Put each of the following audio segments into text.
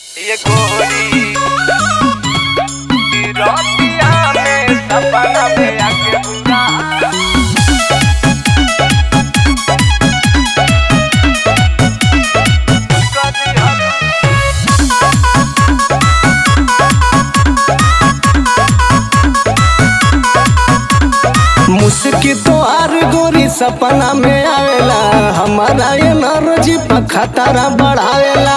ये गोरी की रोटियां में सपना में आके बुला मुस्की तो आर गोरी सपना में आवेला हमारा ये नरजी पर खतरा बढ़ावेला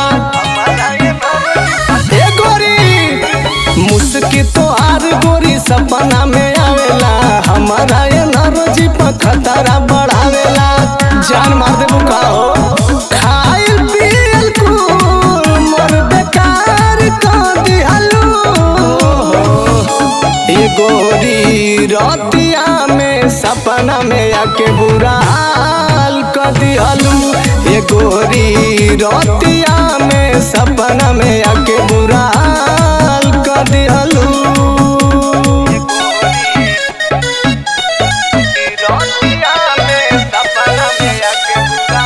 ए गोरी मुस्की तो आर गोरी सपना में आवेला हमारा ये नरजी पर खतरा बढ़ावेला जान मार देबू का हो खाइल पियल कुल मोर बेकार कर दिहलू ये गोरी रतिया में सपना में आके बुरा हाल कर दिहलू ये गोरी रतिया में सपना में आके बुरा हाल कर दिहलू की रोटियां में सपना में आके बुला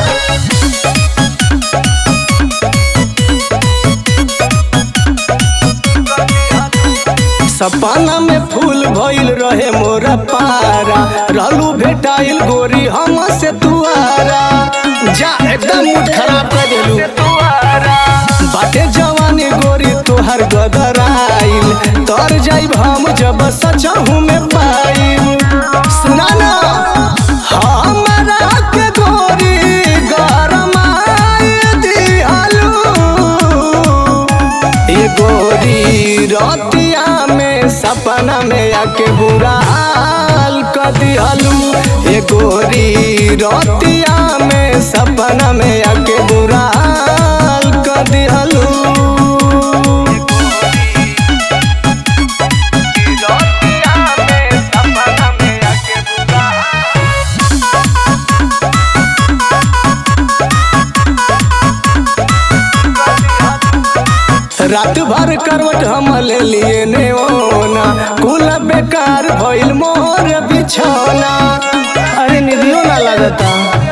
सपना में फूल भइल रहे मोरा पारा रहलू भेटाइल गोरी हम से तुआरा जा एकदम मूड खराब कर देलू तुम्हारा बाटे जवानी गोरी तोहर गदराइल तर जाइब हम जब सचहू में पाइब सुना ना हमरा के गोरी गरमाई दिहलू ये गोरी रतिया में सपना में आके बुरा हाल कर दिहलू ये गोरी रतिया में सपना में आके बुरा हाल कर दिहलू की रोटियां में सपना में आके बुला रात भर करवट हम ले लिए नेओना कुल बेकार भइल मोर बिछौना अरे निधियो ना लगता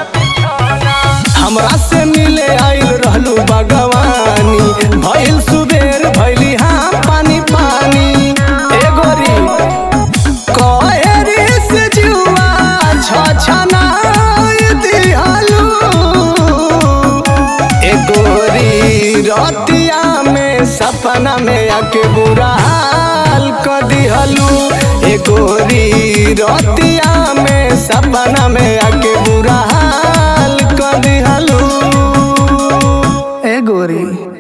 हमरा से मिले आइल रहलू भगवानी भइल सुबेर भइली हाँ पानी पानी ए गोरी कहेरी से जुआ छछना दिहलू ए गोरी रतिया में सपना में आके बुरा हाल कर दिहलू ए गोरी रतिया में सपना में आके बुरा हाल कर दिहलू ए गोरी